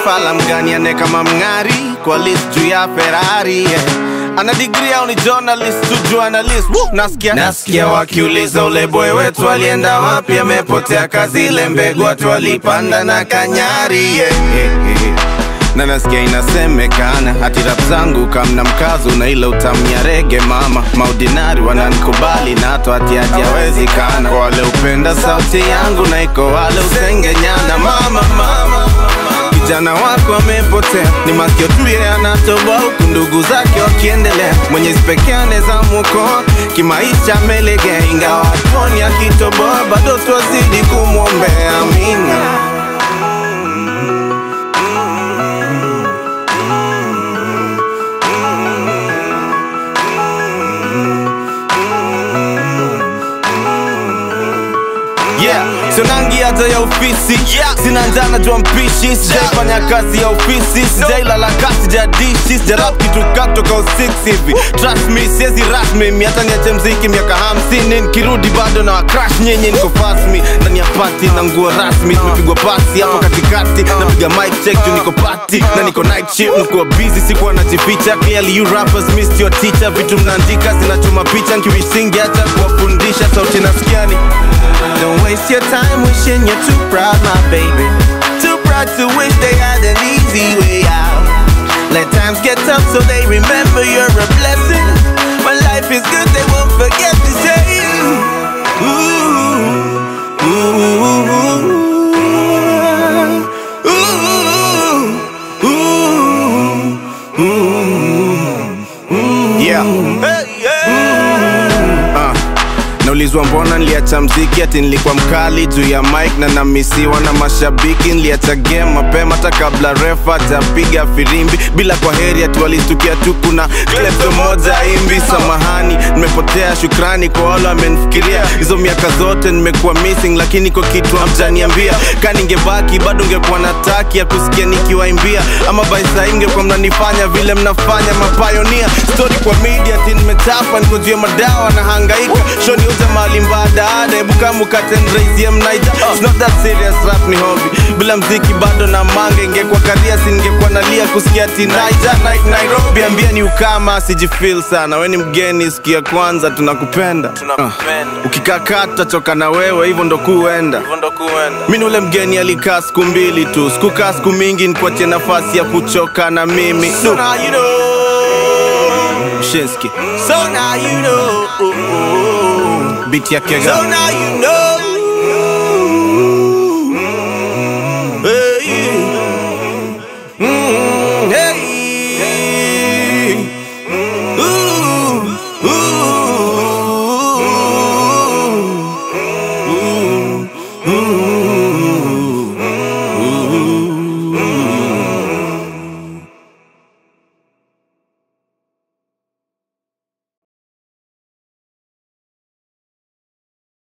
fala mgani ane kama mng'ari kwa list juu ya Ferrari yeah. ana degree au ni journalist tu journalist Woo! nasikia nasikia wakiuliza ule boy wetu alienda wapi amepotea kazi ile mbegu watu walipanda na kanyari yeah, yeah, yeah na nasikia inasemekana hati rap zangu kamna mkazo na ile utamnya rege mama maudinari wananikubali na hata hati hajawezekana kwa wale upenda sauti yangu na iko wale usengenyana mama mama kijana wako amepotea ni masikio tu yeye anatoboa huku ndugu zake wakiendelea mwenyezi pekee anaweza mwokoa kimaisha amelegea ingawa hatuoni akitoboa bado twazidi kumwombea amina Yeah, sonangi hata ya ofisi yeah. Sina njaa najua mpishi Sijaifanya kazi ya ofisi Sijailala kasi sijadishi Sijarap kitu katoka usix hivi Trust me, siezi rasmi Mi hata niache mziki miaka hamsini Nikirudi bado na wakrash nyenye niko fast me Ndani ya party na nguo rasmi Tumepigwa pasi hapo katikati Napiga mic check juu niko party Na niko night shift Nikuwa busy sikuwa najificha Clearly you rappers missed your teacher Vitu mnaandika zinachoma picha Nkiwisingi hata kuwafundisha Sauti nasikiani Don't waste your time wishing you're too proud, my baby. Too proud to wish they had an easy way out. Let times get tough so they remember you're a blessing. When life is good, they won't forget to say, ooh, ooh, ooh, ooh, ooh. Yeah. Hey, yeah. Uh. Naulizwa mbona niliacha mziki ati nilikuwa mkali juu ya mic na namisiwa na mashabiki. Niliacha game mapema hata kabla refa hajapiga firimbi, bila kwa heri ati walistukia tu kuna klepto moja imbi. Samahani, nimepotea, shukrani kwa wale wamenifikiria. Hizo miaka zote nimekuwa missing, lakini kwa kitu hamjaniambia. Ka ningebaki bado ngekuwa na taki ya kusikia nikiwaimbia, ama by saa hii mngekuwa mnanifanya vile mnafanya mapayonia. Story kwa media ati nimechapa, niko juu ya madawa na hangaika shoni uza mali mbadada hebu kama ukatendraizie mnaija It's not that serious rap ni hobby bila mziki bado na manga ingekuwa karia singekuwa nalia kusikia ati naija night Nairobi ambia ni ukama sijifeel sana we ni mgeni siku ya kwanza tunakupenda uh, ukikaa tutachoka na wewe hivyo ndo kuenda mi ni ule mgeni alikaa siku mbili tu sikukaa siku mingi nikuachie nafasi ya kuchoka na mimi so now you know. Shinski. So now you know. Beat ya kega. So now you know.